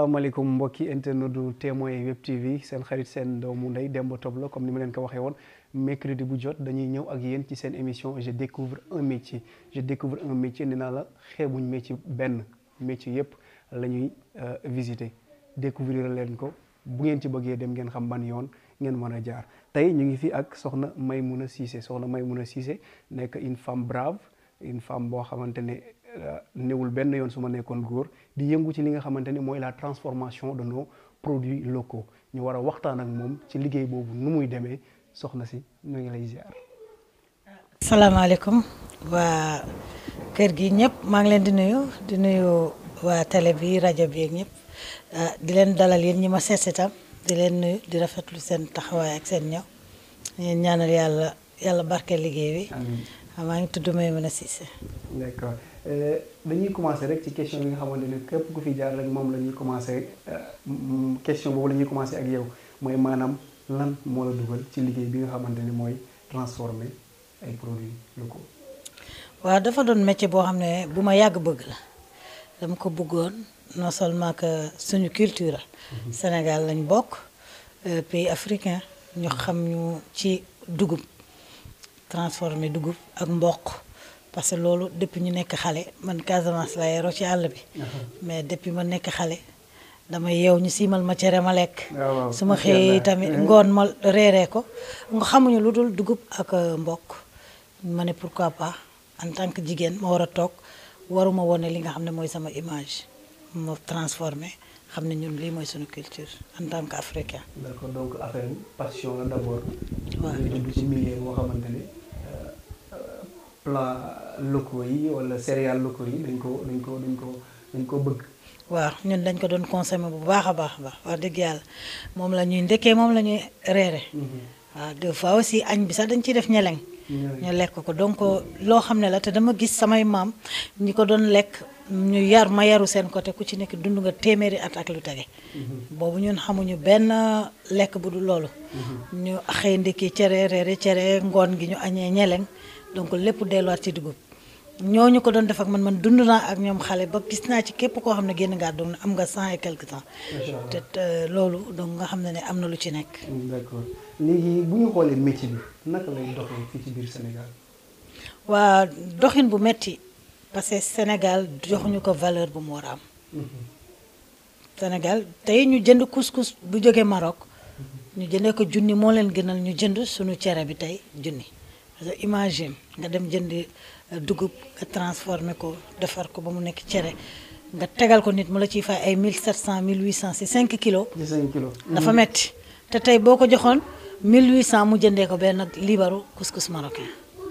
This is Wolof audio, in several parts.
salaamaaleykum mbokki internet du témoin web tv seen xarit seen doomu ndey Demba Top la comme ni ma leen ko waxee woon mercredi bu jot dañuy ñëw ak yéen ci seen émission je découvre un métier je découvre un métier nee naa la xeebuñ métier benn métier yépp la ñuy visiter découvrir leen ko bu ngeen ci bëggee dem ngeen xam ban yoon ngeen mën a jaar tey ñu ngi fi ak soxna Maimouna Cissé soxna Maimouna Cissé nekk une femme brave une femme boo xamante ne newul benn yoon su ma nekkoon góor di yëngu ci li nga xamante ni mooy la transformation de nos produits locaux ñu war a waxtaan ak moom ci liggéey boobu nu muy demee soxna si ñu ngi lay ziar. salaamaaleykum waa kër gi ñëpp maa ngi leen di nuyu di nuyu waa télé bi rajo bi ak ñëpp di leen dalal yéen ñi ma seet si tam di leen nuyu di rafetlu seen taxawaay ak seen ñëw yéen ñaanal yàlla yàlla barke liggéey bi. amiin maa ngi tudd Maimouna Cissé. d'accord dañuy commencer rek ci question bi nga xamante ne képp ku fi jaar rek moom la ñuy commencer question boobu la ñuy commencer ak yow mooy maanaam lan moo la dugal ci liggéey bi nga xamante ni mooy transformer ay produits locaux. waaw dafa doon métier boo xam ne bu ma yàgg bëgg la dama ko bëggoon non seulement que suñu culture Sénégal lañ bokk pays africain ñu xam ñu ci dugub transformer dugub ak mboq parce que loolu depuis ñu nekk xale man Casamance la yaroo ci àll bi mais depuis ma nekk xale dama yeew ñu siimal ma cere ma lekk su ma xëyee tamit ngoon ma reeree ko nga xamuñu lu dul dugub ak mboq ma ne pourquoi pas en tant que jigéen ma war a toog waruma wone li nga xam ne mooy sama image ma transformé xam ne ñun lii mooy suñu culture en tant que africain. d'accord donc affaire passion la d'abord. waaw nga dugg ci milieu boo xamante ne plat locaux yi wala céréales locaux yi dañ ko dañ ko dañ ko dañ ko bëgg. waaw ñun dañ ko doon consommer bu baax a baax a baax wax dëgg yàlla moom la ñuy ndekkee moom la ñuy reere waaw des fois aussi añ bi sax dañ ciy def ñeleng ñu lekk ko donc loo xam ne la te dama gis samay maam ñi ko doon lekk ñu yar ma yaru seen côté ku ci nekk dund nga téeméeri at ak lu tege boobu ñun xamuñu benn lekk bu dul loolu ñu xëy ndekki cere reere cere ngoon gi ñu añee ñeleng donc lépp delluwaat ci dugub ñooñu ko doon def ak man man dund naa ak ñoom xale ba gis naa ci képp koo xam ne génn ngaa doon am nga cent et quelque temps te loolu donc nga xam ne ne am na lu ci nekk d'accord léegi bu ñu xoolee métier bi naka lay doxee fii ci biir Sénégal. waa doxin bu metti parce que Sénégal joxuñu ko valeur bu mu war a am Sénégal tey ñu jënd couscous bu jógee Maroc ñu jëndee ko junni moo leen gënal ñu jënd suñu cere bi tey junni parce que imagine nga dem jëndi dugub nga transformé ko defar ko ba mu nekk cere nga tegal ko nit mu la ciy fay ay 1700 1800 si 5 kilos. ci 5 kilos. dafa metti te tey boo ko joxoon 1800 mu jëndee ko benn libaru couscous marocain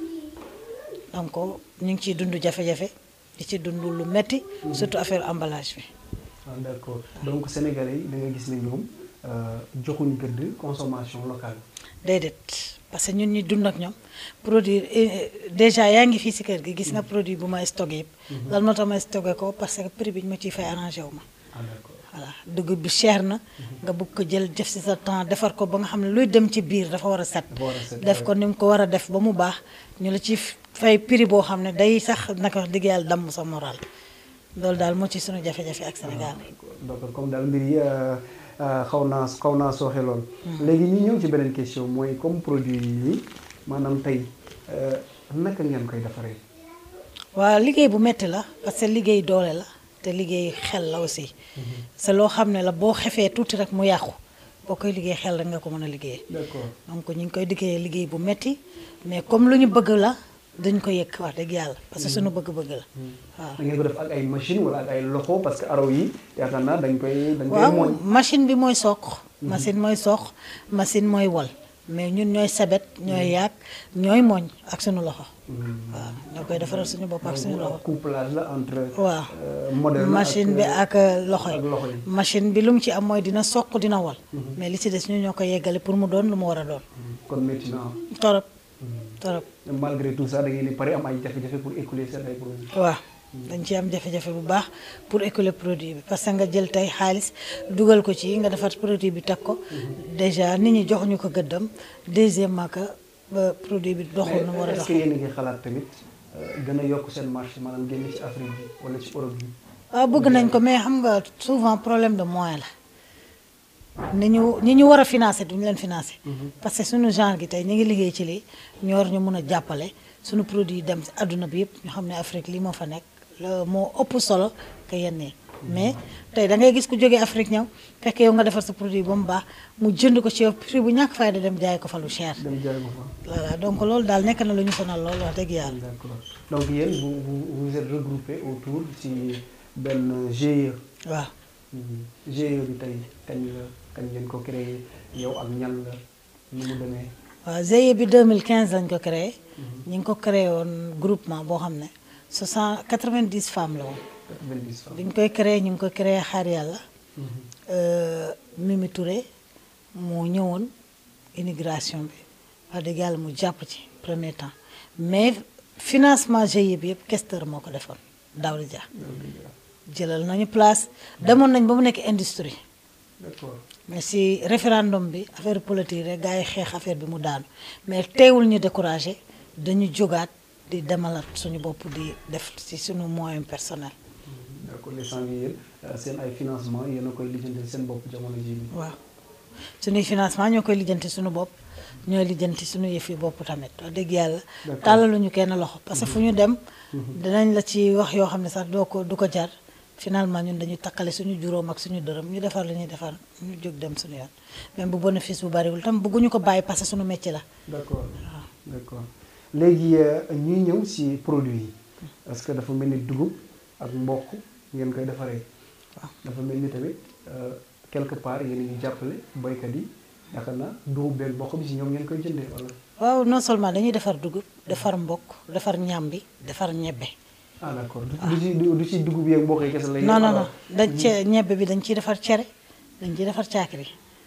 donc ñu ngi ciy dund jafe-jafe di ci dund lu metti surtout affaire emballage bi. ah d'accord donc sénégalais yi da nga gis ne ñoom joxuñu gëdd consommation locale. déedéet parce que ñun ñi dund ak ñoom produit déjà yaa ngi fii si kër gi gis nga produit bu ma stocké yëpp. lan moo tax ma stocké ko parce que prix bi ñu ma ciy fay arrangé wu ma. ah d'accord voilà dugub bi cher na. nga bëgg ko jël def si sa temps defar ko ba nga xam ne luy dem ci biir dafa war a set. dafa war a set, def ko ni mu ko war a def ba mu baax ñu la ci fay prix boo xam ne day sax naka wax dëgg yàlla damm sa moral loolu daal moo ci sunu jafe-jafe ak Sénégal. d'accord comme daal mbir yi xaw naa xaw naa sooxe lool. léegi ñu ñëw ci beneen question mooy comme produit yi maanaam tey naka ngeen koy defaree. waaw liggéey bu metti la parce que liggéey doole la te liggéey xel la aussi. c'est loo xam ne la boo xefee tuuti rek mu yàqu boo koy liggéey xel rek nga ko mën a liggéey. d'accord donc ñu ngi koy liggéeyee liggéey bu metti mais comme lu ñu bëgg la dañ ko yëkk wax dëgg yàlla parce que suñu bëgg-bëgg la waaw. da ngeen ko def ak ay machine wala ak ay loxo parce que araw yi yaakaar naa dañ koy dañ koy waaw mooñ. machine bi mooy soq. machine mooy soq machine mooy wol mais ñun ñooy sebet ñooy yaag ñooy mooñ ak suñu loxo. waaw ñoo koy defaral suñu bopp ak suñu loxo. couplage la entre. waaw euh, moderne machine bi ak loxo ak loxo yi. yi machine bi lu mu ci am mooy dina soq dina wol mais li ci des ñu ñoo koy yeggale pour mu doon lu mu war a doon kon métti na torop torop malgré tout ça da ngeen di pare am ay jafe-jafe pour écouler seen ay produits. waaw dañ ci am jafe-jafe bu baax pour écouler produit bi parce que nga jël tey xaalis dugal ko ci nga defar produit bi teg ko déjà nit ñi joxuñu ko gëddam deuxièmement que ba produit bi doxul nu mu war a est-ce dox que yéen a ngi xalaat tamit euh, gën a yokk seen marché maanaam génn ci Afrique bi wala ci Europe bi waaw bëgg nañ ko mais xam nga souvent problème de moyen la ni ñu ñi ñu war a financer duñu leen financer. parce que suñu genre gi tey ñu ngi liggéey ci lii ñu war ñu mun a jàppale suñu produit dem si àdduna bi yëpp ñu xam ne Afrique lii moo fa nekk la moo ëpp solo que yenn yi mais tey da ngay gis ku jógee Afrique ñëw fekk yow nga defar sa produit ba mu baax mu jënd ko ci yow prix bu ñàkk fayda dem jaay ko fa lu cher. dem jaay ko fa. voilà donc loolu daal nekk na lu ñu sonal loolu wax dëgg yàlla. d'accord donc yéen vous vous vous êtes regroupé autour ci benn GIE. waaw GIE bi tey kañ la kañ ngeen ko créé yow ak ñan la nu mu demee. waaw GIE bi 2015 lañ ko créé. ñu ngi ko créé woon groupement boo xam ne 60 90 femmes la woon. 90 femmes. bi ñu koy créé ñu ngi ko créé xaar yàlla. Mimi Touré moo ñëwoon immigration bi wax dëgg yàlla mu jàpp ci premier temps mais financement GIE bi yëpp questeur moo ko defoon Daouda Dia jëlal nañu place demoon nañ ba mu nekk industrie d'accord mais si référendum bi affaire politique rek gars yi xeex affaire bi mu daanu mais teewul ñu découragé dañu jógaat di demalat suñu bopp di def ci suñu moyen personnel d'accord les gens yi yéen seen ay financement yéen a koy lijjanti seen bopp jamono jii nii. waaw suñuy financement ñoo koy lijjanti suñu bopp ñooy lijjanti suñu yëfi bopp tamit wax dëgg yàlla D'accord. tàllaluñu kenn loxo parce que fu ñu dem dinañ la ci wax yoo xam ne sax doo ko du ko jar finalement ñun dañuy takkale suñu juróom ak suñu dërëm ñu defar li ñuy defar ñu jóg dem suñu yoon même bu bénéfice bu bariwul tam bëgguñu ko bàyyi parce que suñu métier la d'accord d'accord léegi ñuy ñëw ci produit yi parce que dafa mel ni dugub ak mboq ngeen koy defaree. waaw dafa mel ni tamit euh, quelque part yéen a ngi jàppale baykat yi yaakaar naa dugub beeg mboq bi ci ñoom ngeen koy jëndee wala. waaw non seulement dañuy defar dugub defar mbokk defar ñambi defar ñebbe ah d'accord du du ci du du ci dugub yeeg mboq yi kese la. non non non dañ cee ñebbe bi dañ ciy defar cere dañ ciy defar caakiri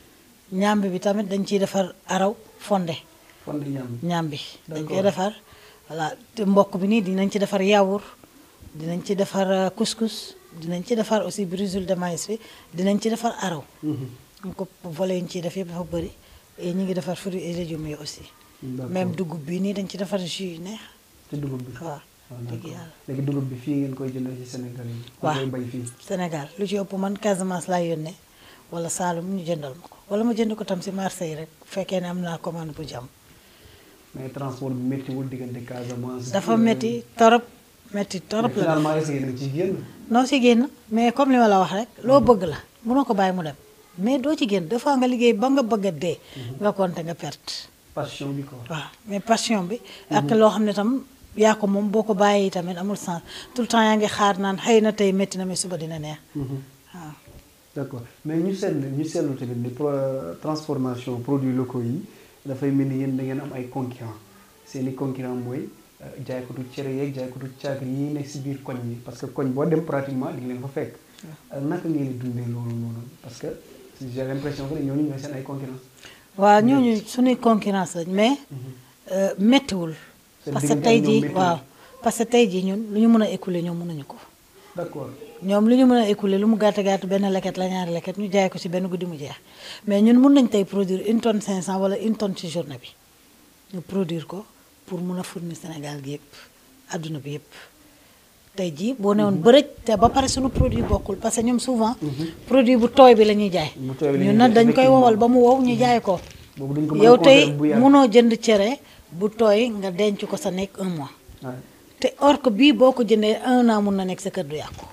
ñambi bi tamit dañ ciy defar araw fonde fonde ñam ñambi dañ koy D'accord. defar voilà te mbokk bi nii dinañ ci defar yaourt dinañ ci defar euh, couscous dinañ ci defar aussi brisule de maïs bi dinañ ci defar araw donc volet yi ñu ciy def yëpp dafa bëri et ñu ngi defar fruits et légumes yi aussi d'accord même dugub bi nii dañ ci defar jus yu neex ci dugub bi. waaw ah dëgg d'accord yàlla léegi dugub bi fii ngeen koy jëndee ci Sénégal yi. Waaw. koy bay fii. Sénégal lu ci ëpp man Casamance laay yónnee wala Saalum ñu jëndal ma ko wala ma jënd ko tam si marché yi rek bu fekkee ne am naa commande bu jàmm mais transport bi méttiwul diggante Casamance. dafa métti torop métti torop mais la finalement est-ce que yéen a ngi ciy génn. noo si génn mais comme li ma la wax rek loo bëgg la mënoo ko bàyyi mu dem mais doo ci génn des fois nga liggéey ba nga bëgg a dee nga compter nga perte passion bi quoi. waaw mais passion bi ak loo xam ne tam yaa ko moom boo ko bàyyee tamit amul sens tout le temps yaa ngi xaar naan xëy na tey métti na mais suba dina neex waaw d'accord mais ñu seetlu ñu seetlu tamit ni pro transformation produits locaux yi dafay mel ni yéen da ngeen am ay concurrents seen i concurrents mooy euh, jaaykatu cere yeeg jaaykatu caakri yi nekk si biir koñ yi parce que koñ boo dem pratiquement di nga leen fa fekk. Euh, naka ngeen di dundee loolu noonu parce que j'ai l'impression que ñooñu ñooy seen ay concurrents. waaw ñooñu suñuy concurrence lañ mais euh, méttiwul Seen parce que diggante tey ak ñoom jii méttiwul. waaw parce que tey jii ñun lu ñu mën a écouler ñoom mënuñu ko d'accord ñoom lu ñu mën a écouler lu mu gàtt gàtt benn leket la ñaari leket ñu jaay ko ci benn guddi mu jeex mais ñun mun nañ tey produire une tonne 500 wala une tonne ci journée bi ñu produire ko pour mun a fournir Sénégal gi yëpp adduna bi yëpp tey jii boo newoon bërëj te ba pare suñu produit bokkul parce que ñoom souvent produit bu tooy bi la ñuy jaay Bu tooy bi la ñuy ñun nag jaay, dañ koy wowal ba mu wow ñu jaay ko boobu duñ ko mën a yow tey conserver bu yàgg. munoo jënd cere bu tooy nga denc ko sa nekk un mois Ouais. te or que bii boo ko jëndee un an mun na nekk sa kër du yàqu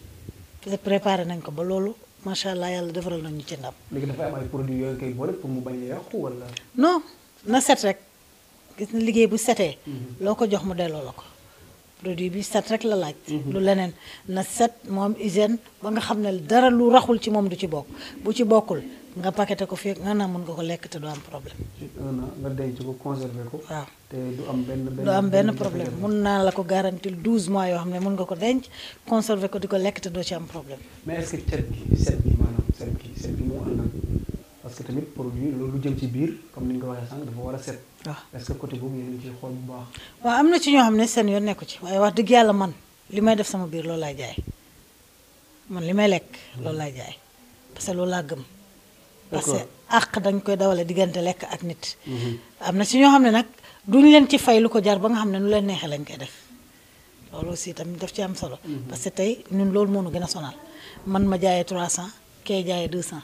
te préparé nañ ko ba loolu macha allah yàlla defaral nañu ci ndam léegi dafay am ay produits yooyu koy boole pour mu bañ a yàqu wala. non na set rek gis na liggéey bu setee loo ko jox mu delloo la ko produit bi set rek la laaj lu leneen na set moom hygiène ba nga xam ne dara lu raxul ci moom du ci bokk bu ci bokkul nga paqueté ko fii nga naa mun nga ko lekk te du am problème ci un an nga denc ko conserver ko. waaw te du am benn benn du am benn jafe-jafe. problème mun naa la ko garantir 12 mois yoo xam ne mun nga ko denc conserver ko di ko lekk te doo ci am problème mais est-ce que cet gi set gi maanaam set gi set gi moo àndal parce que tamit produit loolu lu jëm ci biir comme ni nga ko waxee sànq dafa war a set waaw est-ce que côté boobu yéen a ngi ciy xool bu baax. waaw am na ci ñoo xam ne seen yoon nekku ci waaye wax dëgg yàlla man li may def sama biir loolu laay jaay man li may lekk loolu laay jaay parce que loolu laa gëm parce que D'accord. àq dañ koy dawale diggante lekk ak nit am na ci ñoo xam ne nag duñ leen ci fay lu ko jar ba nga xam ne nu leen neexee lañ koy def loolu aussi tamit daf ci am solo. parce que tey ñun loolu moo ñu gën a sonal man ma jaayee 300 kee jaayee 200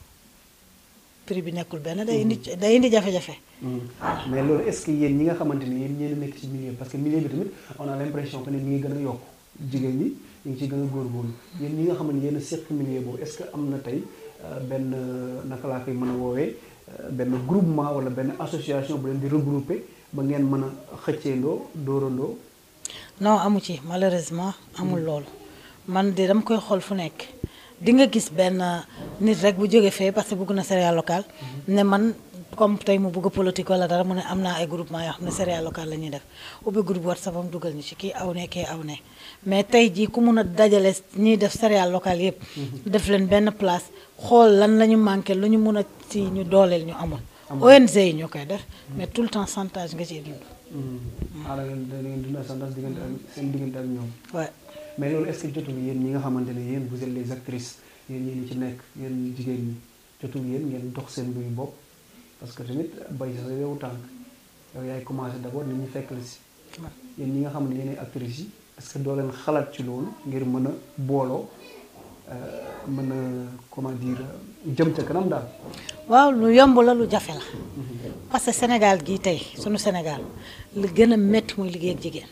prix bi nekkul benn day indi day indi jafe-jafe. mais loolu est-ce que yéen ñi nga xamante ni yéen ñeen nekk ci milieu parce que milieu bi tamit on a l'impression que ne mi ngi gën a yokk jigéen ñi ñu ngi ciy gën a góorgóorlu yéen ñi nga xamante ni yéen a seq milieu boobu est-ce que am na tey benn naka laa koy mën a woowee benn groupement wala benn association bu leen di regrouper ba ngeen mën a xëcceendoo dóorandoo. non amu ci malheureusement amul loolu man de dama koy xool fu nekk di nga gis benn nit rek bu jóge fee parce que bëgg na céréale locale ne man comme tey mu bëgg politique wala dara mu ne am naa ay groupement yoo xam ne céréale locale la ñuy def ubbi groupe WhatsApp am dugal ñu ci kii aw ne kii aw ne mais tey jii ku mun a dajale ñiy def céréale locale yëpp def leen benn place xool lan la ñu manqué lu ñu mun a ci ñu dooleel ñu amul ONG yi ñoo koy def mais tout le temps chantage nga ciy dund ah da ngeen da ngeen dund chantage diggante ak seen diggante ak ñoom. waaw mais loolu est-ce que jotul yéen ñi nga xamante ne yéen vous êtes les actrices yéen ñi ci nekk yéen jigéen ñi jotul yéen ngeen dox seen mbiru bopp parce que tamit bay sa yow tànk yow yaay commencé d'abord nit ñi fekk la si. yéen ñi nga xam ne yéenay actrices yi est-ce que doo leen xalaat ci loolu ngir mën a booloo mën a comment dire jëm ca kanam daal. waaw lu yomb la lu jafe la parce que Sénégal gii tey sunu Sénégal li gën a métti muy liggéey ak jigéen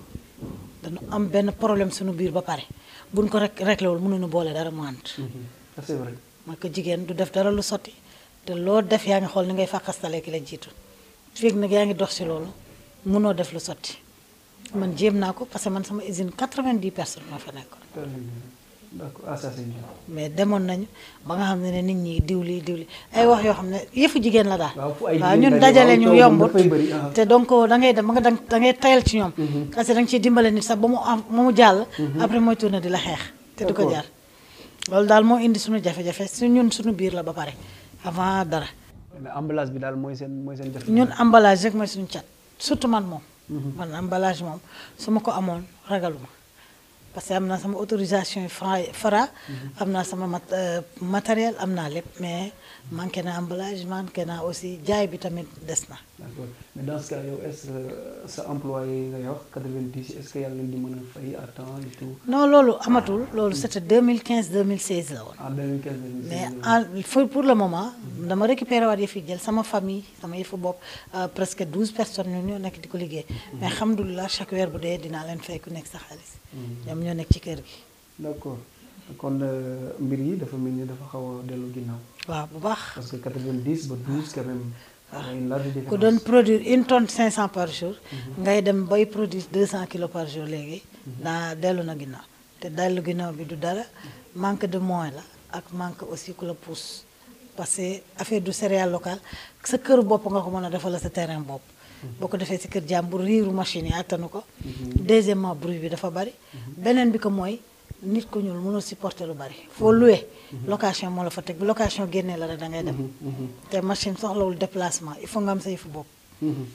dañu am benn problème sunu biir ba pare buñ ko rek réglé wul mënuñu boole dara mu ànd. c'est vrai. mooy que jigéen du def dara lu sotti te loo def yaa ngi xool ni ngay fàqastalee ki la jiitu fii nag yaa ngi dox si loolu mënoo def lu sotti man jéem naa ko parce que man sama usine 90 personnes moo fa nekkoon. d'accord ah ça c'est bien. mais demoon nañu ba nga xam ne ne nit ñi diwli diwli ay wax yoo xam ne yëfu jigéen la daal. waaw fu ay waaw jigéen ñun daje, dajale waaw, ñu coow moom yombut dafay bëri, ah. te donc da ngay dem ba nga da da ngay tayal ci ñoom. parce que da nga ciy dimbale nit sax ba mu am ba mu jàll. après mooy tourné di la xeex. te du ko D'accord. jaar loolu daal moo indi suñu jafe-jafe su ñun suñu biir la ba pare avant dara. mais emballage bi daal mooy seen mooy seen jafe. ñun emballage rek mooy suñu cat surtout man moom. man emballage moom su ma ko amoon ragaluma parce que am naa sama autorisation fra Fra. am naa sama mat euh, matériel am naa lépp mais manqué na emballage manqué naa aussi jaay bi tamit des na. d'accord mais dans ce cas yow est-ce que sa employé yi ngay wax 90 est-ce que yàlla leen di mën a fay à temps et tout non loolu amatul loolu c'était 2015 2016 la woon. en 2015 mais en pour pour le moment dama récupéré waat yëf yi jël sama famille sama yëfu bopp euh, presque 12 personnes ñun ñoo nekk di ko liggéey. mais alhamdulilah chaque weer bu dee dinaa leen fay ku nekk sa xaalis. ñoom ñoo nekk ci kër gi. d'accord kon euh, mbir yi dafa mel ni dafa xaw a dellu ginnaaw waaw bu baax. parce que 90 ba 12 quand même. y a une large différence ku doon produire une tonne 500 par jour. ngay dem bay produire 200 kilos par jour léegi. daa dellu na ginnaaw te dellu ginnaaw bi du dara manque de moyens la ak manque aussi ku la pousse parce que affaire du céréale locale sa kër bopp nga ko mën a defal sa terrain bopp. boo ko defee si kër jàmbur riiru machine yi attanu ko. deuxièmement bruit bi dafa bari. beneen bi ko mooy nit ku ñuul mënul supporter lu bari foo loué. location moo la fa teg bi location génnee la rek da ngay dem. te machine soxlawul déplacement il faut nga am sa yëfu bopp. Mhm.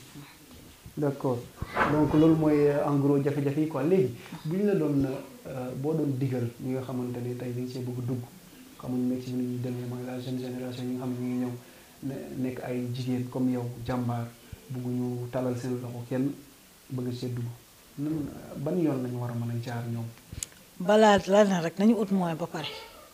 d'accord donc loolu mooy euh, en gros jafe-jafe yi quoi léegi bu ñu la doon euh, boo doon digal ñi nga xamante ne tey dañ see bëgg dugg xamuñ métier bi ni ñuy demee mooy la jeune génération yi nga xam ne ñu ngi ñëw ne nekk ay jigéen comme yow jàmbaar bëgguñu talal seen loxo kenn bëgg see dugg nan ban yoon lañu war a mën a jaar ñoom. balaa la na rek nañu ut moyen ba pare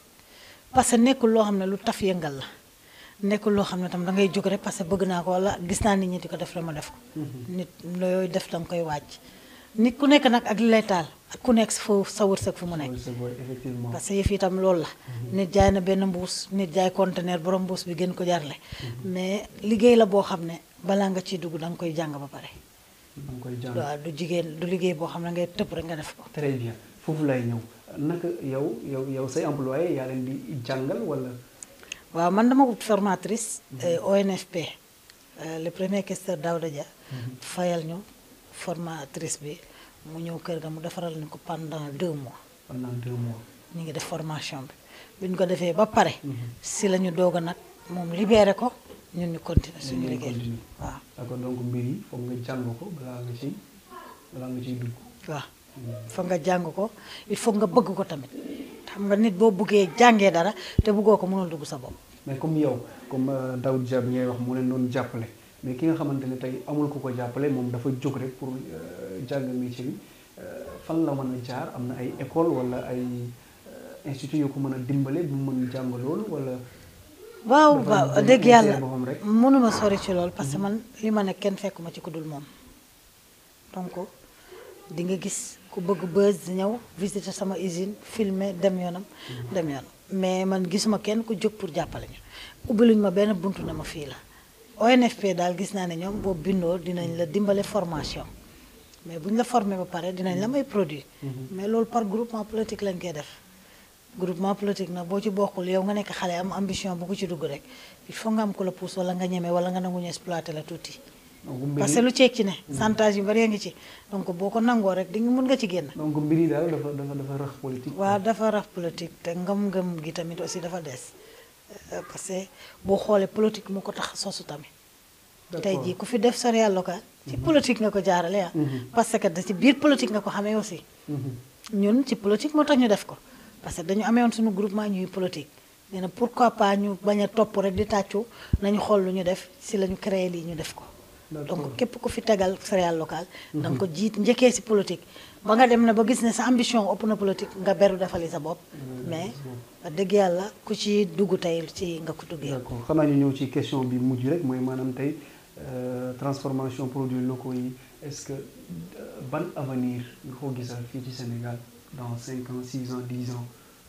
parce que nekkul loo xam ne lu taf yëngal la nekkul loo xam ne tam da ngay jóg rek parce que bëgg naa ko wala gis naa nit ñi di ko def la ma def ko. nit looy def da nga koy wàcc. nit ku nekk nag ak li lay taal ak ku nekk foofu sa wërsëg fu mu nekk. c'est vrai effectivement. parce que yëf yi itam loolu la. nit jaay na benn mbuus nit jaay conteneur borom mbuus bi gën ko jarle mais liggéey la boo xam ne balaa nga ciy dugg da nga koy jàng ba pare. da nga koy jàng. waaw du jigéen du liggéey boo xam ne ngay tëb rek nga def ko. très bien foofu lay ñëw naka yow yow yow say employé yaa leen di jàngal wala. waaw man dama wut formatrice euh, ONFP euh, le premier questeur Daouda Dia fayal ñu formatrice bi mu ñëw kër ga mu defaral ñu ko pendant deux mois pendant deux mois. ñu ngi def formation bi bi ñu ko defee ba pare si la ñu doog a nag moom libéré ko ñun ñu continuer suñu ngeen liggéey continuer. waaw d'accord donc mbir yi foog nga jàng ko balaa nga ciy balaa nga ciy dugg. waaw foog nga jàng ko il faut nga bëgg ko tamit xam nga nit boo bëggee jàngee dara te bëggoo ko mënul dugg sa bopp mais comme yow comme euh, Daoud Dia bi ngay wax moo leen doon jàppale mais ki nga xamante ne tey amul ku ko jàppale moom dafa jóg rek pour euh, jàng métier bi euh, fan la mën a jaar am na ay école wala ay institut yoo ko mën a dimbale bu mu mën jàng loolu wala. waaw dafa waaw dem dëgg insérer yàlla boppam rek. mënuma sori ci lool parce que man li ma ne kenn fekkuma ci ku dul moom donc di nga gis ku bëgg buzz di ñëw visiter sama usine filmer dem yoonam dem yoonam mais man gisuma kenn ku jóg pour jàppale ñu ubbiluñ ma benn buntu na ma fii la ONFP daal gis naa ne ñoom boo bindoo dinañ la dimbale formation mais bu ñu la formé ba pare dinañ la may produit mais loolu par groupement politique lañ koy def groupement politique nag boo ci bokkul yow nga nekk xale am ambition bu ko ci dugg rek il faut nga am ko la pousse wala nga ñeme wala nga nangu ñu exploité la tuuti donc mbir parce yi que lu ceeg ci ne chantage yu bari a ngi ci donc boo ko nangoo rek di nga mun nga ci génn donc mbir yi daal dafa dafa dafa rax politique. waaw dafa raf politique te ngëm-ngëm gi tamit aussi dafa des Euh, parce que boo xoolee politique mu ko tax a sosu tamit tey jii ku fi def céréale locale ci politique nga ko jaarale ah parce que da ci biir politique nga ko xamee aussi ñun ci politique moo tax ñu def ko parce que dañu amee woon suñu groupement ñuy politique nee na pourquoi pas ñu bañ a topp rek di tàccu nañu xool lu ñu def si la ñu créé lii ñu def ko D'accord. donc képp ku fi tegal céréale locale da nga ko jiit njëkkee si politique ba nga dem na ba gis ne sa ambition ëpp na politique nga beru defali sa bopp mais wax dëgg yàlla ku ci dugg tey ci nga ko duggee d'accord xanaa ñu ñëw ci question bi mujj rek mooy maanaam tey euh, transformation produits locaux yi est-ce que euh, ban avenir nga ko gisal fii ci Sénégal dans cinq ans six ans dix ans.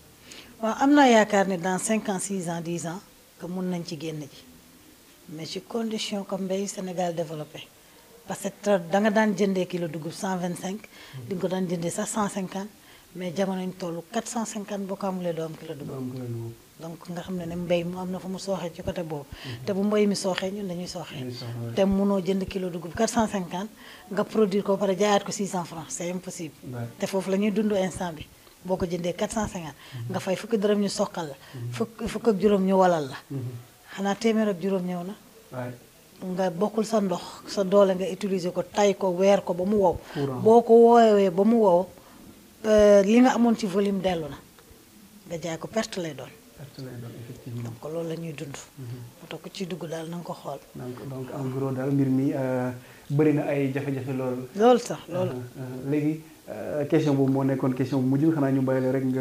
waaw am naa yaakaar ne dans 5 ans 6 ans 10 ans que mun nañ ci génn ji mais ci condition comme mbay Sénégal développé parce que tra- da nga daan jëndee kilo dugub 125 di nga ko daan jëndee sax 150 mais jamono ñu toll 450 boo ko amulee doo am kilo ba dugub am ko loolu. donc nga xam ne ne mbay mu am na fu mu sooxee ci côté boobu te bu mbay mi sooxee ñun dañuy sooxee Dañuy sooxee. te munoo jënd kilo dugub 450 nga produire ko ba pare jaayaat ko 600 francs c'est impossible Ouais. te foofu la ñuy dund instant bi boo ko jëndee 450 nga fay fukki dërëm ñu soqal la fukk fukk ak juróom ñu walal la xanaa téeméer ak juróom ñëw na waaye nga bokkul sa ndox sa doole nga utiliser ko tay ko weer ko ba mu wow Courant. boo ko woowee ba mu wow euh, li nga amoon ci volume dellu na nga jaay ko perte lay doon perte lay doon effectivement. donc loolu la ñuy dund moo tax ku ci dugg daal na nga ko xool donc donc en gros daal mbir mi euh, bëri na ay jafe-jafe lool. loolu sax loolu Uh-huh, uh-huh. léegi euh, question boobu moo nekkoon question bu mujj xanaa ñu bàyyi la rek nga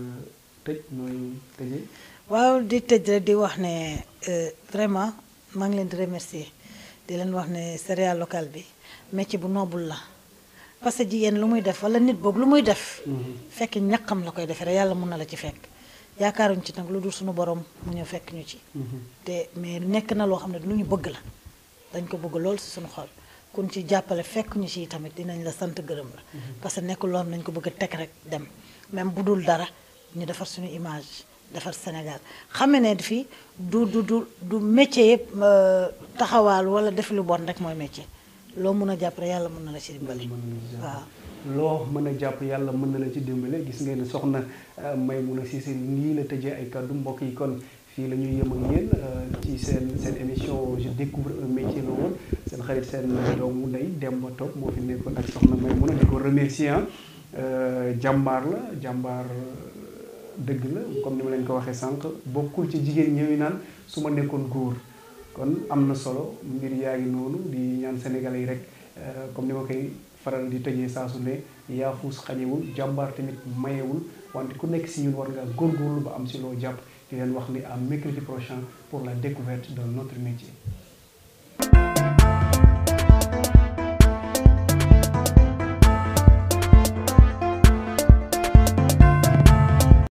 tëj nooy tëjee. waaw di tëj rek di wax ne euh, vraiment maa ngi leen di remercier di leen wax ne céréale locale bi métier bu noble la parce que jigéen lu muy def wala nit boobu lu muy def fekk ñaqam la koy defee rek yàlla mun na la ci fekk yaakaaruñ ci nag lu dul suñu borom mu ñëw fekk ñu ci te mais nekk na loo xam ne lu ñu bëgg la dañ ko bëgg lool si suñu xol kun ci jàppale fekk ñu ci tamit dinañ la sant gërëm la parce que nekkul loo xam ne dañ ko bëgg a teg rek dem même bu dul dara ñu defar suñu image defar Sénégal xam ne fii du du du du métier yëpp euh, taxawaal wala def lu bon rek mooy métier loo mun a jàpp rek yàlla mun na la ci dimbali waaw loo mën a jàpp yàlla mën na la ci dimbale gis ngeen ne soxna euh, Maimouna Cissé nii la tëjee ay kàddu mbokk yi kon fii la ñuy yëm ak yéen euh, ci seen seen émission je découvre un métier la woon seen xarit seen doomu ndey Demba Top moo fi nekkoon ak soxna Maimouna di ko remercier ah euh, jàmbaar la jàmbaar euh, dëgg la comme ni ma leen ko waxee sànq bokkul ci jigéen ñëwi naan su ma nekkoon góor kon am na solo mbir yaa ngi noonu di ñaan sénégalais yi rek euh, comme ni ma koy faral di tëjee saa su ne yaafuus xañewul jàmbaar tamit mayewul wante ku nekk si ñun war ngaa góorgóorlu ba am si loo jàpp di leen wax ni à mercredi prochain pour la découverte de notre métier